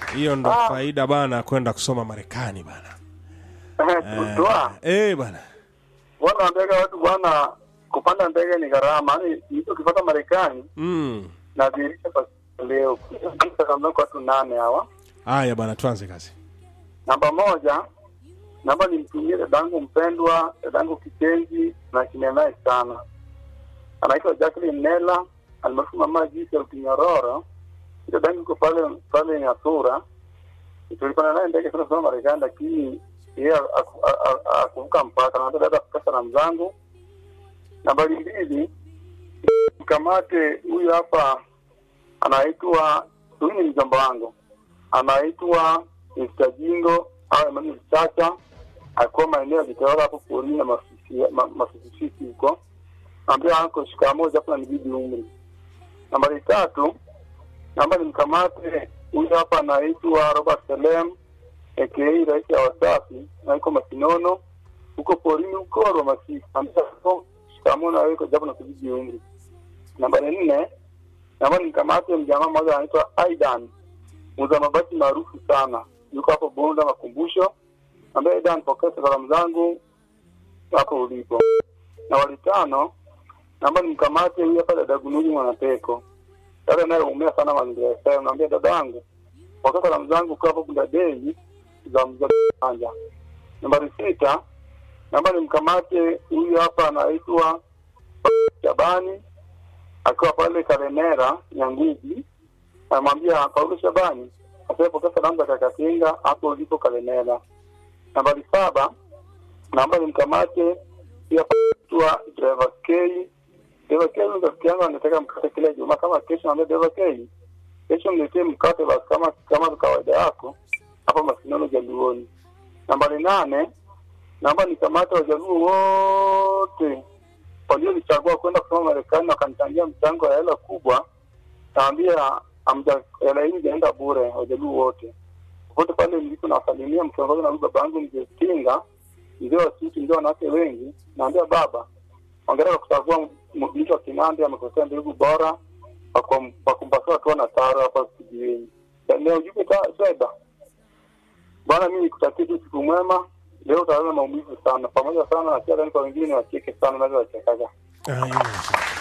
hiyo ndo Ah. faida bana kwenda kusoma marekani bana Toa. eh bana Bwana ndege watu bwana kupanda ndege ni gharama. Yaani mtu ukipata Marekani mm. na dirisha kwa leo. Kisa kama kwa watu nane hawa. haya bana tuanze kazi Namba moja, namba nimtumie dadangu mpendwa, dadangu kipenzi na kine naye sana. Anaitwa Jacqueline Nela, almaarufu mama Jisi ya Utinyororo. Dadangu yuko pale pale Nyasura. Tulipanda naye ndege sana sana Marekani, lakini yeye aku- a- a- akuvuka mpaka. Na dada pesa na mzangu. Nambari mbili, mkamate huyu hapa anaitwa huyu ni mjomba wangu anaitwa Mr. Jingo au Emmanuel Chacha akuwa maeneo ya Jitawala hapo porini na Masisi- ma- Masisisi huko. Ambia anko shikamoo japo na nibidi umri. Nambari tatu, naomba nimkamate huyu hapa anaitwa Robert Selem aka rais ya Wasafi na yuko Masinono huko porini huko Rwamasisi. Ambia anko shikamoo na yuko japo na kubidi umri. Nambari nne, naomba nimkamate mjamaa mmoja anaitwa Aidan muuza mabati maarufu sana yuko hapo Bonda Makumbusho, ambaye Dan pokea salamu zangu hapo ulipo. Na wali tano, naomba nimkamate huyu hapa dada Gunuji Mwanapeko, dada naye umea sana mazingira ya sayo. Naambia dada yangu pokea salamu zangu kwa hapo Bunda Dei za mzee Kanja. Nambari sita, naomba nimkamate huyu hapa anaitwa Shabani akiwa pale Karemera Nyangugi namwambia Paulo Shabani asiyepokea salamu za Kakatinga hapo ulipo Kalemela. Nambari saba, naomba nimkamate pia tua driver K. Driver K ni rafiki yangu anataka mkate kila Ijumaa. Kama kesho naambia driver K, kesho mletee mkate basi kama kama kawaida yako hapo Masinono Jaluoni. Nambari nane, naomba nikamate wajaluo wote walionichagua kwenda kusoma Marekani wakanichangia mchango ya hela kubwa naambia amja hela hii ijaenda bure wajaluo wote popote pale mlipo nawasalimia mkiongozwa na huyu baba yangu mzee Tinga mzee wa suti mzee wanawake wengi naambia baba ongera kwa kuchagua m- mtu wa Kinandi amekosea mbegu bora wa kum- wa kumpasua hatua na taro hapa kijiweni leo ujumbe ta sweda bwana mimi nikutakia tu siku mwema leo utaona maumivu sana pamoja sana na pia kwa wengine wacheke sana naweza wachekaga haya